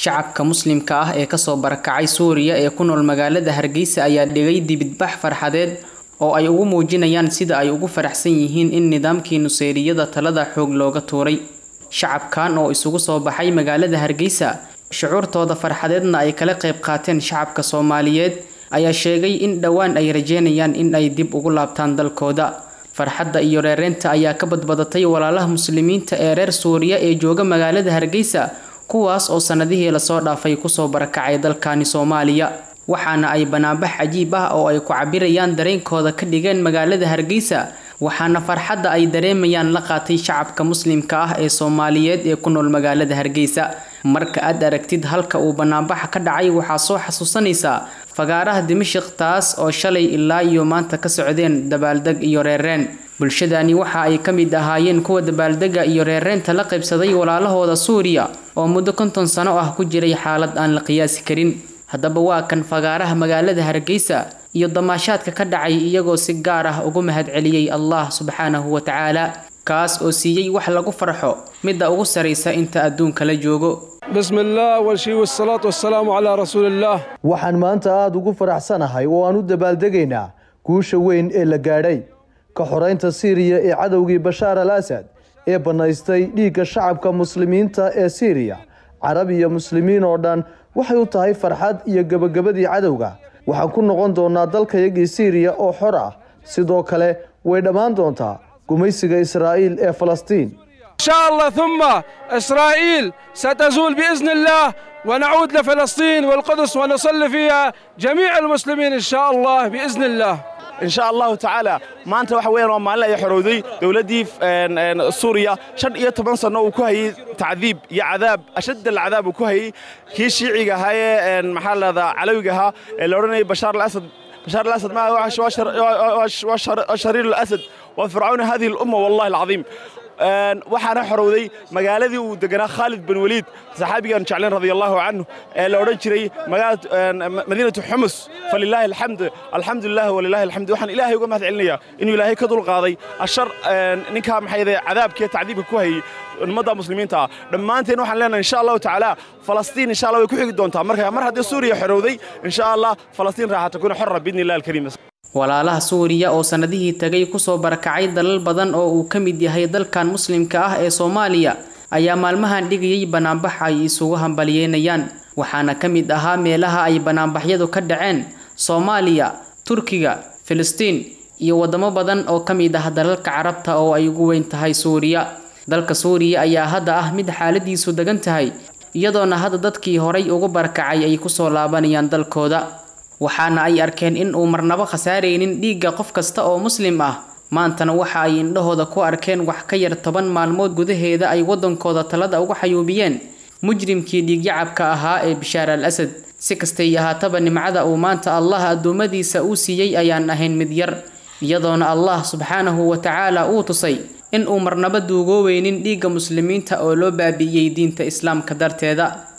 shacabka muslimka ah ee kasoo barakacay suuriya ee ku nool magaalada hargeysa ayaa dhigay dibidbax farxadeed oo ay ugu muujinayaan sida ay ugu faraxsan yihiin in nidaamkii nuseyriyada talada xoog looga tuuray shacabkan oo isugu soo baxay magaalada hargeysa shucuurtooda farxadeedna ay kala qayb qaateen shacabka soomaaliyeed ayaa sheegay in dhowaan ay rajeynayaan in ay dib ugu laabtaan dalkooda farxadda iyo reereynta ayaa ka badbadatay walaalaha muslimiinta ee reer suuriya ee jooga magaalada hargeysa kuwaas oo sanadihii lasoo dhaafay kusoo barakacay dalkani soomaaliya waxaana ay banaanbax cajiib ah oo ay ku cabirayaan dareenkooda ka dhigeen magaalada hargeysa waxaana farxadda ay dareemayaan la qaatay shacabka muslimka ah ee soomaaliyeed ee ku nool magaalada hargeysa marka aad aragtid halka uu banaanbaxa ka dhacay waxaa soo xasuusanaysaa fagaaraha dimashik taas oo shalay ilaa iyo maanta ka socdeen dabaaldeg iyo reereen bulshadani waxa ay ka mid ahaayeen kuwa dabaaldega iyo reereenta la qaybsaday walaalahooda suuriya oo muddo konton sano ah ku jiray xaalad aan la qiyaasi karin haddaba waa kan fagaaraha magaalada hargeysa iyo damaashaadka ka dhacay iyagoo si gaar ah ugu mahadceliyey allah subxaanahu wa tacaala kaas oo siiyey wax lagu farxo midda ugu saraysa inta adduunka la joogo بسم الله والشي والصلاة والسلام على رسول الله waxaan maanta aada ugu faraxsanahay oo aan u dabaaldegaynaa guusha weyn ee la gaadhay ka xoraynta siiriya ee cadowgii bashaar al asad ee bannaystay dhiigga shacabka muslimiinta ee siiriya carab iyo muslimiin oo dhan waxay u tahay farxad iyo gebagabadii cadowga waxaan ku noqon doonaa dalkayagii siiriya oo xor ah sidoo kale way dhammaan doontaa gumaysiga israa'iil ee falastiin إن شاء الله ثم إسرائيل ستزول بإذن الله ونعود لفلسطين والقدس ونصلي فيها جميع المسلمين إن شاء الله بإذن الله إن شاء الله تعالى maanta waxa weeyaan waa maalin ay xorowday dowladdii suuriya shan iyo toban sano uu ku hayay tacdiib iyo cadaab ashadd alcadaab uu ku hayay kii shiiciga ahaa ee maxaa lahahdaa calawiga ahaa ee la odhanayay bashaar alasad bashaar alasad ma waa shariir alasad waa fircauna hadihi alumma wallahi alcadiim waxaana xorowday magaaladii uu deganaa khaalid bin waliid saxaabigaan jeclayn radia allahu canhu ee la odhan jiray madiinatu xumus falilaahi alxamd alxamdu lilah walilahi alxamd waxaan ilaahay uga mahad celinayaa inuu ilaahay ka dulqaaday ashar ninkaa maxayde cadaabkiiyo tacdiibka ku hayay ummadda muslimiinta ah dhammaanteen waxaan leenahay insha allahu tacaala falastiin insha allah way ku xigi doontaa marka mar haddii suuriya xorowday insha allah falastiin raaxa takuna xorra biidni illah alkariim walaalaha suuriya oo sanadihii tagay kusoo barakacay dalal badan oo uu ka mid yahay dalkan muslimka ah ee soomaaliya ayaa maalmahan dhigayay banaanbax ay isugu hambalyeynayaan waxaana ka mid ahaa meelaha ay banaanbaxyadu ka dhaceen soomaaliya turkiga filistiin iyo wadamo badan oo ka mid ah dalalka carabta oo ay ugu weyn tahay suuriya dalka suuriya ayaa hadda ah mid xaaladiisu degan tahay iyadoona hadda dadkii horay ugu barakacay ay kusoo laabanayaan dalkooda waxaana ay arkeen in uu marnabo khasaaraynin dhiigga qof kasta oo muslim ah maantana waxa ay indhahooda ku arkeen wax ka yar toban maalmood gudaheeda ay waddankooda talada uga xayuubiyeen mujrimkii dhiigyacabka ahaa ee bishaar al asad si kastay ahaataba nimcada uu maanta allah addoommadiisa uu siiyey ayaan ahayn mid yar iyadoona allah subxaanahu wa tacaala uu tusay in uu marnabo duugooweynin dhiigga muslimiinta oo loo baabi'iyey diinta islaamka darteeda